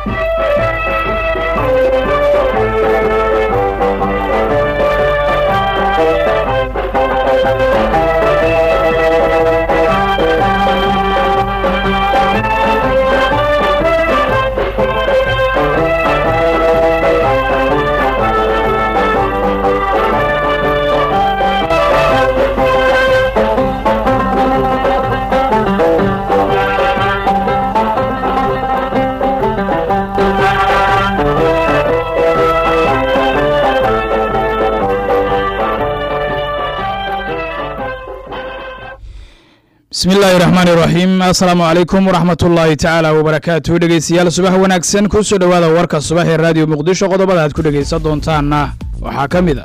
bismi illaahi raxmaani raxiim assalaamu calaykum waraxmat ullaahi tacaala wabarakaatu dhegeystayaal subax wanaagsan ku soo dhowaada warka subax ee raadiyo muqdisho qodobada aad ku dhegeysan doontaanna waxaa ka mid a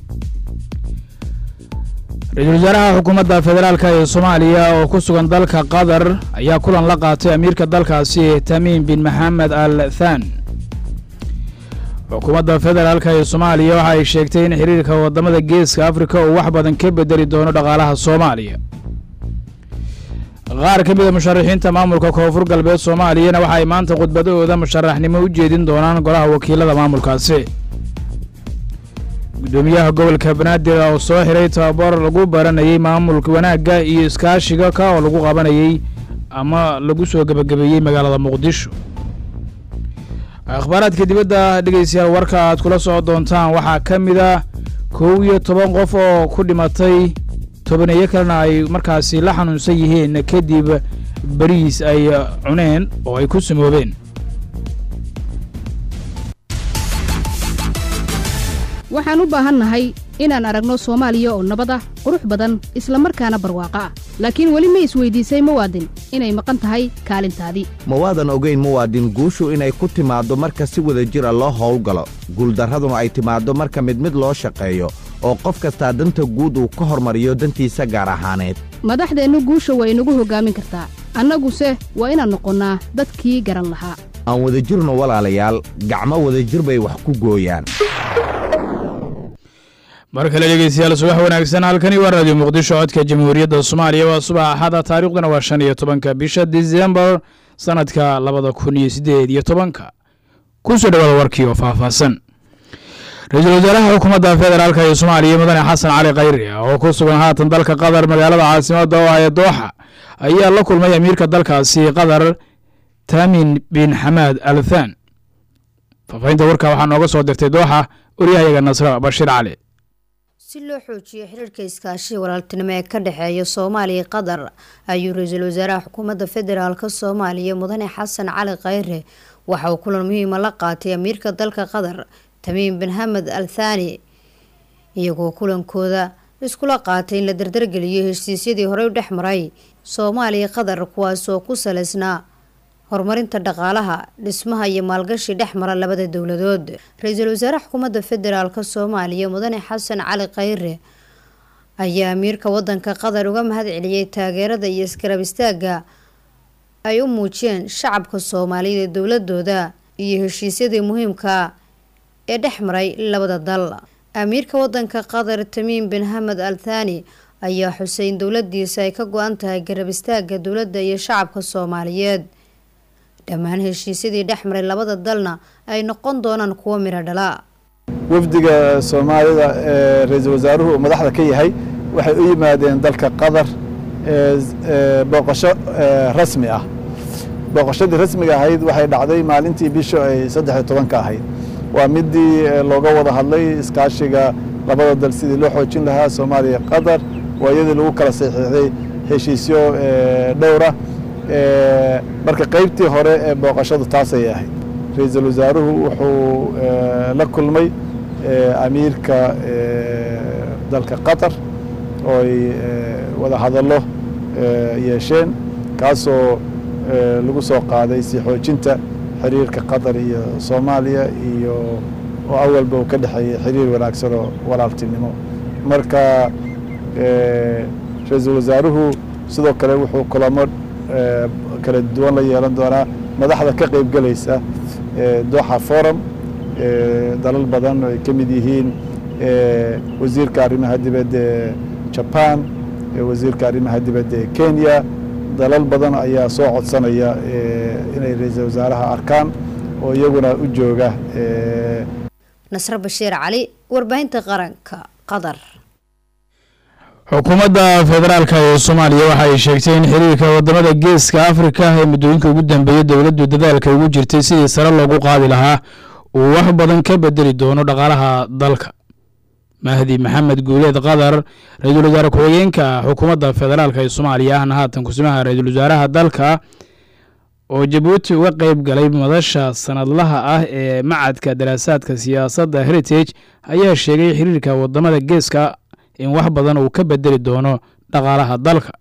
ra-iisul wasaaraha xukuumadda federaalk ee soomaaliya oo ku sugan dalka qatar ayaa kulan la qaatay amiirka dalkaasi tamiim bin maxamed al than xukuumadda federaalk ee soomaaliya waxa ay sheegtay in xiriirka waddamada geeska afrika uu wax badan ka bedeli doono dhaqaalaha soomaaliya qaar ka mida musharaxiinta maamulka koonfur galbeed soomaaliyana waxa ay maanta khudbadahooda musharaxnimo u jeedin doonaan golaha wakiilada maamulkaasi guddoomiyaha gobolka banaadir oo soo xiray tababar lagu baranayey maamulka wanaagga iyo iskaashiga ka oo lagu qabanayey ama lagu soo gebagabeeyey magaalada muqdisho akhbaaraadka dibadda dhegeystayaal warka aad kula soco doontaan waxaa ka mid a kow iyo toban qof oo ku dhimatay tobaneeyo kalena ay markaasi la xanuunsan yihiin kadib beriis ay cuneen oo ay ku samoobeen waxaan u baahannahay inaan aragno soomaaliya oo nabad ah qurux badan isla markaana barwaaqo ah laakiin weli ma isweydiisay muwaadin inay maqan tahay kaalintaadii ma waadan ogayn muwaadin guushu inay ku timaaddo marka si wada jir a loo howlgalo guuldarraduna ay timaaddo marka mid mid loo shaqeeyo oo qof kastaa danta guud uu ka hormariyo dantiisa gaar ahaaneed madaxdeennu guusha waa inagu hoggaamin kartaa annaguse waa inaan noqonnaa dadkii garan lahaa aan wadajirno walaalayaal gacmo wadajir bay wax ku gooyaan mar kale dhegeystayaal subax wanaagsan halkani waa raadiyo muqdisho codka jamhuuriyadda soomaaliya waa subax axada taarikhduna waa shan iyo tobanka bisha disembar sanadka labada kun iyo siddeed iyo tobanka ku soo dhowaada warkii oo faahfaahsan ra-iisul wasaaraha xukuumadda federaalk ee soomaaliya mudane xasan cali khayri oo ku sugan haatan dalka qatar magaalada caasimadda oo ah ee dooxa ayaa la kulmay amiirka dalkaasi qatar taamin bin xamaad al than faafahinta warka waxaa nooga soo dirtay dooxa waryahayaga nasra bashiir cali si loo xoojiyo xiriirka iskaashiga walaaltinimo ee ka dhexeeya soomaaliya qatar ayuu ra-iisul wasaaraha xukuumadda federaalk soomaaliya mudane xasan cali khayre waxa uu kulan muhiima la qaatay amiirka dalka qatar tamiim bin hamed al thani iyagoo kulankooda iskula qaatay in la dardargeliyo heshiisyadii horey u dhex maray soomaaliya qatar kuwaasoo ku saleysnaa horumarinta dhaqaalaha dhismaha iyo maalgashi dhex mara labada dowladood ra-iisul wasaaraha xukuumadda federaalk soomaaliya mudane xasan cali khayre ayaa amiirka wadanka qatar uga mahad celiyey taageerada iyo iskarab istaaga ay u muujiyeen shacabka soomaaliyeed ee dowladooda iyo heshiisyadii muhiimka ee dhex maray labada dal amiirka wadanka qatar tamiim bin hamed al thani ayaa xuseyn dowladiisa ay ka go-an tahay garab istaaga dowladda iyo shacabka soomaaliyeed dhammaan heshiisyadii dhex maray labada dalna ay noqon doonaan kuwo midho dhala wafdiga soomaalida ee ra-iisul wasaaruhu uu madaxda ka yahay waxay u yimaadeen dalka qatar booqasho rasmi ah booqashadii rasmiga ahayd waxay dhacday maalintii bisha ay saddexiyo tobanka ahayd waa midii looga wada hadlay iskaashiga labada dal sidii loo xoojin lahaa soomaaliya qatar waa iyadii lagu kala saxiixday heshiisyo dhowra marka qeybtii hore ee booqashadu taasay ahayd ra-iisul wasaaruhu wuxuu la kulmay amiirka dalka qatar oo ay wada hadallo yeesheen kaasoo lagu soo qaaday si xoojinta xiriirka qatar iyo soomaaliya iyo oo awalba uu ka dhexeeyey xiriir wanaagsan oo walaaltinimo marka ra-iisul wasaaruhu sidoo kale wuxuu kulamo kala duwan la yeelan doonaa madaxda ka qeyb gelaysa doxa forum dalal badan ay ka mid yihiin wasiirka arrimaha dibadda ee jaban wasiirka arrimaha dibadda ee kenya dalal badan ayaa soo codsanaya inay ra-iisul wasaaraha arkaan oo iyaguna u jooga nasre bashiir cali warbaahinta qaranka qatar xukuumadda federaalka ee soomaaliya waxa ay sheegtay in xiriirka wadamada geeska afrika ee muddooyinka ugu dambeeyay dowladdu dadaalka ugu jirtay sidii sare loogu qaadi lahaa uu wax badan ka bedeli doono dhaqaalaha dalka mahdi maxamed guuleed qatar ra-iisul wasaare ku-xigeenka xukuumadda federaalk ee soomaaliya ahna haatan kusimaha ra-iisul wasaaraha dalka oo jabuuti uga qeyb galay madasha sanadlaha ah ee macadka daraasaadka siyaasadda heritage ayaa sheegay xiriirka wadamada geeska in wax badan uu ka bedeli doono dhaqaalaha dalka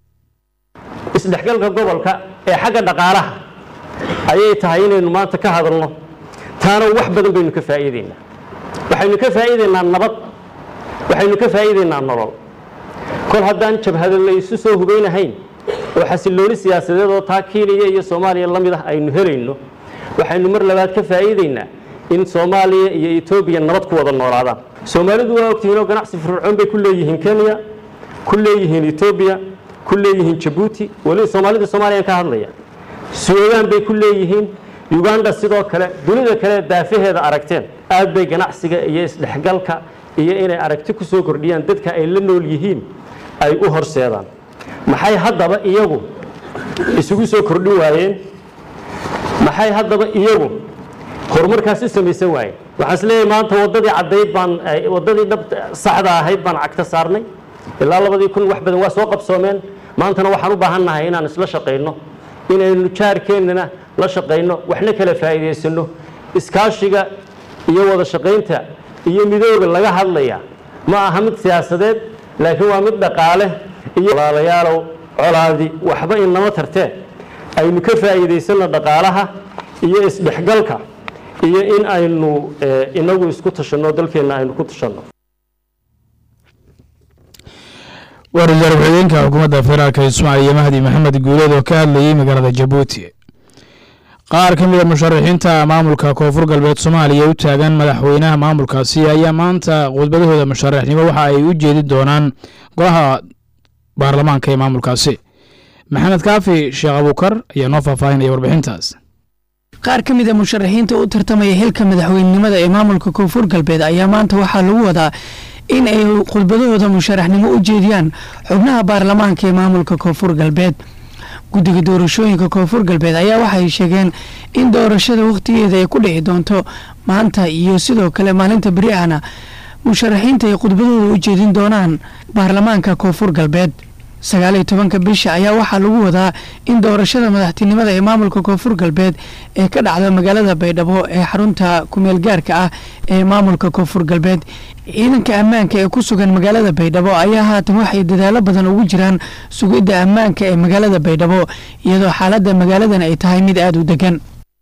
isdhexgalka gobolka ee xagga dhaqaalaha ayay tahay inaynu maanta ka hadalno taana wax badan baynu ka faa'iideynaa waxaynu ka faa'iideynaa nabad waxaynu ka faa'iideynaa nolol kol haddaan jabhado la isu soo hubeynahayn oo xasillooni siyaasadeed oo taa kiiniya iyo soomaaliya la mid ah aynu helayno waxaynu mar labaad ka faa'iideynaa in soomaaliya iyo etoobiya nabad ku wada noolaadaan soomaalidu waa ogtihiin oo ganacsi firfircoon bay ku leeyihiin kenya ku leeyihiin etoobiya ku leeyihiin jabuuti weliba soomaalida soomaaliyaan ka hadlaya suudaan bay ku leeyihiin uganda sidoo kale dunida kale daafaheeda aragteen aad bay ganacsiga iyo isdhexgalka iyo inay aragti ku soo kordhiyaan dadka ay la nool yihiin ay u horseedaan maxay haddaba iyagu isugu soo kordhin waayeen maxay haddaba iyagu horumarkaas u samaysan waayeen waxaan isleeyahay maanta waddadii caddayd baan waddadii dhab saxda ahayd baan cagta saarnay ilaa labadii kun wax badan waa soo qabsoomeen maantana waxaan u baahan nahay inaan isla shaqayno inaynu jaarkeennana la shaqayno waxna kala faa'iidaysano iskaashiga iyo wada shaqaynta iyo midooga laga hadlaya ma aha mid siyaasadeed laakiin waa mid dhaqaale iyo walaalayaalow colaadi waxba inama tartee aynu ka faa'iidaysanno dhaqaalaha iyo isdhexgalka iyo in aynu inagu isku tashanno dalkeenna aynu ku tashanno waa ra-iisul ku-xigeenka xukuumadda federaalk ee soomaaliya mahdi maxamed guuleed oo ka hadlayay magaalada jabuuti qaar ka mid a musharaxiinta maamulka koonfur galbeed soomaaliya u taagan madaxweynaha maamulkaasi ayaa maanta khudbadahooda musharaxnimo waxa ay u jeedi doonaan golaha baarlamaanka ee maamulkaasi maxamed kaafi sheekh abuukar ayaa noo faahfaahinaya warbixintaas qaar ka mid a musharaxiinta u tartamaya xilka madaxweynenimada ee maamulka koonfur galbeed ayaa maanta waxaa lagu wadaa in ay khudbadahooda musharaxnimo u jeediyaan xubnaha baarlamaanka ee maamulka koonfur galbeed guddiga doorashooyinka koonfur galbeed ayaa waxay sheegeen in doorashada wakhtigeeda ay ku dhici doonto maanta iyo sidoo kale maalinta beri ahna musharaxiinta ay khudbadooda u jeedin doonaan baarlamaanka koonfur galbeed sagaaliyo tobanka bisha ayaa waxaa lagu wadaa in doorashada madaxtinimada ee maamulka koonfur galbeed ee ka dhacda magaalada baydhabo ee xarunta kumeel gaarka ah ee maamulka koonfur galbeed ciidanka ammaanka ee ku sugan magaalada baydhabo ayaa haatan waxay dadaalo badan ugu jiraan sugidda ammaanka ee magaalada baydhabo iyadoo xaaladda magaaladan ay tahay mid aada u degan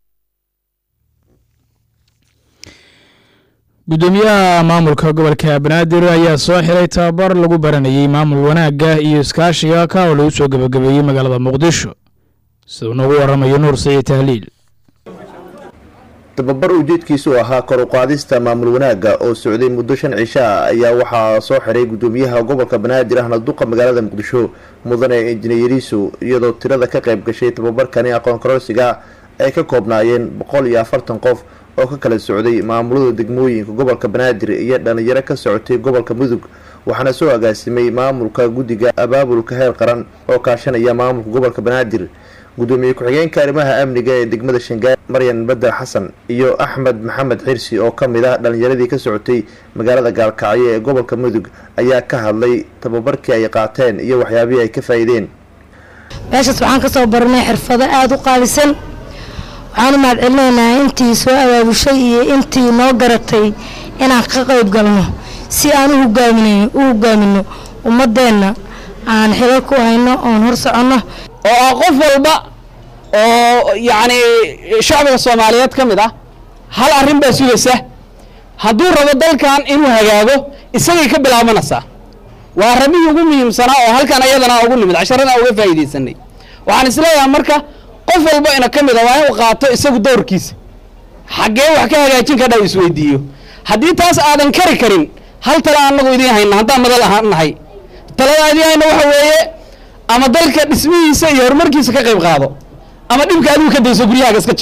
guddoomiyaha maamulka gobolka banaadir ayaa soo xiray tababar lagu baranayey maamul wanaagga iyo iskaashiga ka oo lagu soo gebagabeeyey magaalada muqdisho siduu noogu waramayo nuur sayid tahliil tababar ujeedkiisu ahaa kor u qaadista maamul wanaagga oo socday muddo shan cisho ah ayaa waxaa soo xiray guddoomiyaha gobolka banaadir ahna duqa magaalada muqdisho mudane injineeriisu iyadoo tirada ka qayb gashay tababarkani aqoon kororsiga ay ka koobnaayeen boqol iyo afartan qof oo ka kala socday maamulada degmooyinka gobolka banaadir iyo dhalinyaro ka socotay gobolka mudug waxaana soo agaasimay maamulka guddiga abaabulka heer qaran oo kaashanaya maamulka gobolka banaadir gudoomiye ku-xigeenka arrimaha amniga ee degmada shangaar maryan badar xasan iyo axmed maxamed xirsi oo ka mid ah dhalinyaradii ka socotay magaalada gaalkacyo ee gobolka mudug ayaa ka hadlay tababarkii ay qaateen iyo waxyaabihii ay ka faa-iideen meeshaas waxaan kasoo baranay xirfado aada u qaalisan waxaan u mahad celinaynaa intii soo abaabushay iyo intii noo garatay inaan ka qayb galno si aan u hogaamin u hogaamino ummadeenna aan xilo ku hayno oon hor soconno oo ah qof walba oo yacni shacbiga soomaaliyeed ka mid ah hal arrin baa sugaysa hadduu rabo dalkan inuu hagaago isagay ka bilaabanaysaa waa arrimihii ugu muhiimsanaa oo halkan ayadana ugu nimid casharana uga faa'iidaysanay waxaan isleeyahay marka qof walba ina ka mid a waa inuu qaato isagu dowrkiisa xaggee wax ka hagaajin kadha u isweydiiyo haddii taas aadan kari karin hal tala anagu idiin hayna haddaan madal ahaan nahay talada idiin hayna waxa weeye ama dalka dhismihiisa iyo horumarkiisa ka qayb qaado ama dhibka adigu ka dayso guryahaaga iska jiif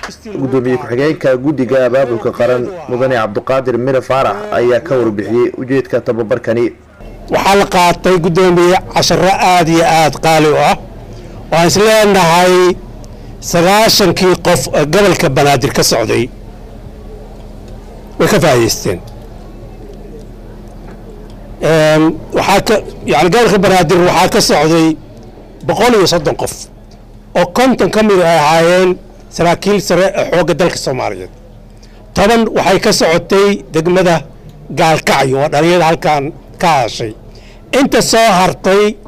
gudoomiye ku-xigeenka guddiga abaabulka qaran mudane cabdiqaadir mire faarax ayaa ka warbixiyey ujeedka tababarkani waxaa la qaatay guddoomiye casharo aada iyo aada qaali u ah waxaan is leenahay sagaashankii qof ee gobolka banaadir ka socday way ka faa'idaysteen waxaa ka yani gobolka banaadir waxaa ka socday boqol iyo soddon qof oo konton ka mid ay ahaayeen saraakiil sare ee xoogga dalka soomaaliyeed toban waxay ka socotay degmada gaalkacyo oo dhalinyada halkan ka hadashay inta soo hartay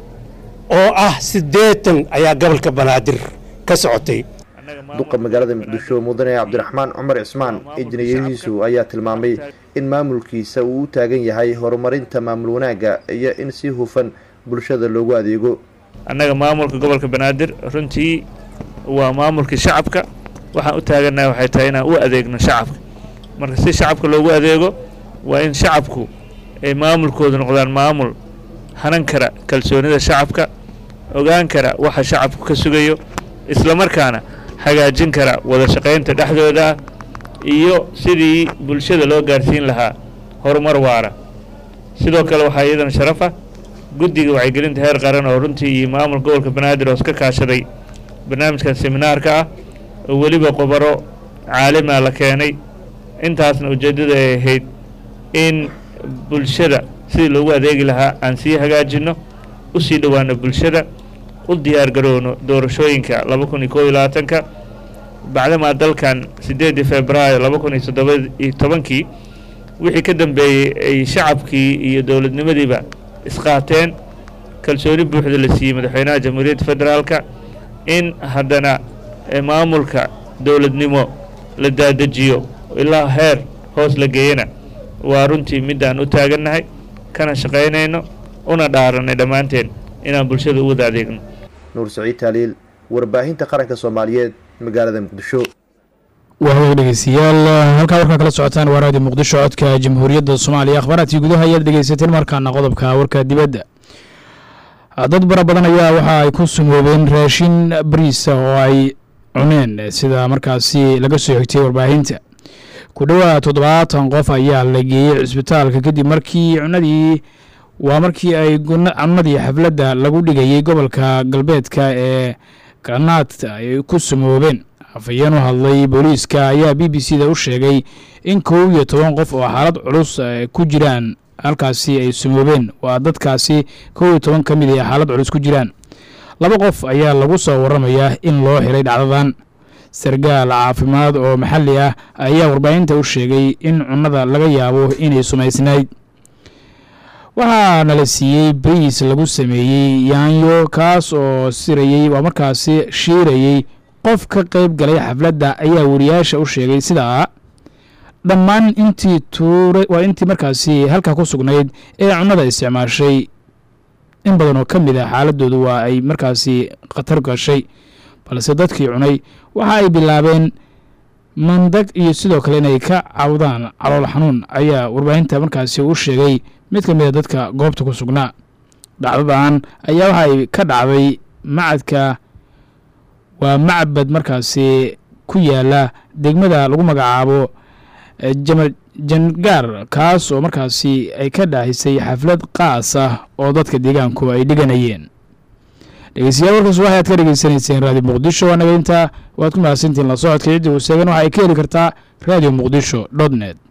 oo ah siddeetan ayaa gobolka banaadir ka socotay duqa magaalada muqdisho mudane cabdiraxmaan cumar cismaan injineerihiisu ayaa tilmaamay in maamulkiisa uu u taagan yahay horumarinta maamul wanaagga iyo in si hufan bulshada loogu adeego annaga maamulka gobolka banaadir runtii waa maamulkii shacabka waxaan u taagannahay waxay tahay inaan u adeegno shacabka marka si shacabka loogu adeego waa in shacabku ay maamulkoodu noqdaan maamul hanan kara kalsoonida shacabka ogaan kara waxa shacabku ka sugayo islamarkaana hagaajin kara wada shaqaynta dhexdooda iyo sidii bulshada loo gaarsiin lahaa horumar waara sidoo kale waxaa iyadana sharafa guddiga wacyigelinta heer qaran oo runtii iyo maamulka gobolka banaadir oo iska kaashaday barnaamijkan seminaarka ah oo weliba qobaro caalima la keenay intaasna ujeeddada ay ahayd in bulshada sidii loogu adeegi lahaa aan sii hagaajinno u sii dhowaano bulshada u diyaar garowno doorashooyinka laba kun iyo koob iyo labaatanka bacdamaa dalkan siddeedii februaayo laba kun iyo toddoba iyo tobankii wixii ka dambeeyey ay shacabkii iyo dowladnimadiiba isqaateen kalsooni buuxda la siiyey madaxweynaha jamhuuriyadda federaalka in haddana maamulka dowladnimo la daadejiyo ilaa heer hoos la geeyana waa runtii midaan u taagannahay kana shaqaynayno una dhaaranay dhammaanteen inaan bulshada u wada adeegno nuur saciid taaliil warbaahinta qaranka soomaaliyeed magaalada muqdisho waa hagaag dhegeystayaal halkaa warkaa kala socotaan waa raadiyo muqdisho codka jamhuuriyadda soomaaliya akhbaaraadkii gudaha ayaad dhegeysateen markaana qodobka warka dibadda dad bara badan ayaa waxa ay ku sumoobeen raashin bariisa oo ay cuneen sida markaasi laga soo xigtay warbaahinta ku dhowaad toddobaatan qof ayaa la geeyey cisbitaalka kadib markii cunadii waa markii ay cunadii xafladda lagu dhigayey gobolka galbeedka ee ganaadta ay ku sumoobeen afhayeen u hadlay booliiska ayaa b b c da u sheegay in kow iyo toban qof oo xaalad culus ku jiraan halkaasi ay sumoobeen waa dadkaasi kow iyo toban ka mid ay xaalad culus ku jiraan laba qof ayaa lagu soo waramayaa in loo xiray dhacdadan sargaal caafimaad oo maxalli ah ayaa warbaahinta u sheegay in cunnada laga yaabo inay sumaysnayd waxaana la siiyey bariis lagu sameeyey yaanyo kaas oo sirayey waa markaasi shiirayey qof ka qayb galay xafladda ayaa wariyaasha u sheegay sidaa dhammaan intii tuura waa intii markaasi halkaa ku sugnayd ee cunnada isticmaashay in badan oo ka mid ah xaaladoodu waa ay markaasi khatar gashay balse dadkii cunay waxa ay bilaabeen mandag iyo sidoo kale inay ka cawdaan calool xanuun ayaa warbaahinta markaasi u sheegay mid ka mid a dadka goobta ku sugnaa dhacdadan ayaa waxa ay ka dhacday macadka waa macbad markaasi ku yaala degmada lagu magacaabo jangaar kaas oo markaasi ay ka dhaahisay xaflad qaas ah oo dadka deegaanku ay dhiganayeen dhegeystayaal warkaas waxay aad ka dhegeysanayseen raadiyo muqdisho waa naga intaa waad ku mahadsantihiin la socodka ciddii uu seegan waxa ay ka heli kartaa radio muqdisho dot net